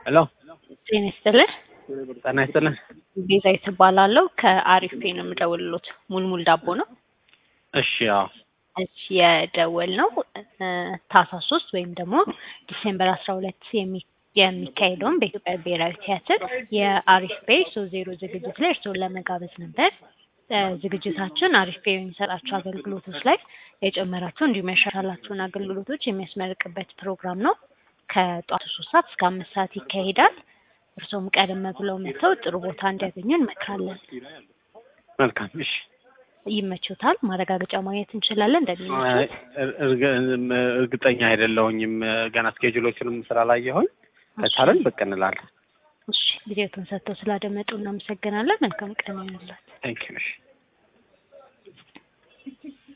ሄሎ ጤና ይስጥልኝ። ጤና ይስጥልኝ። ቤዛዊት እባላለሁ ከአሪፍ ፔ ነው የምደውልሎት። ሙልሙል ዳቦ ነው። እሺ አዎ እሺ የደወል ነው ታህሳስ ሶስት ወይም ደግሞ ዲሴምበር አስራ ሁለት የሚ የሚካሄደውን በኢትዮጵያ ብሔራዊ ቲያትር የአሪፍ ፔ ሶስት ዜሮ ዝግጅት ላይ እርስዎን ለመጋበዝ ነበር። ዝግጅታችን አሪፍ ፔ የሚሰጣቸው አገልግሎቶች ላይ የጨመራቸው እንዲሁም ያሻሻላቸውን አገልግሎቶች የሚያስመርቅበት ፕሮግራም ነው። ከጧቱ ሶስት ሰዓት እስከ አምስት ሰዓት ይካሄዳል። እርስዎም ቀደም ብለው መጥተው ጥሩ ቦታ እንዲያገኙ እንመክራለን። መልካም እሺ። ይመቾታል? ማረጋገጫ ማግኘት እንችላለን እንደሚመቾት? እርግጠኛ አይደለሁኝም ገና ስኬጁሎችንም ስላላየሁኝ ከቻለን ብቅ እንላለን። እሺ ጊዜዎትን ሰጥተው ስላደመጡ እናመሰግናለን። መልካም ቀን ይሁንልዎት። ቴንክ ዩ እሺ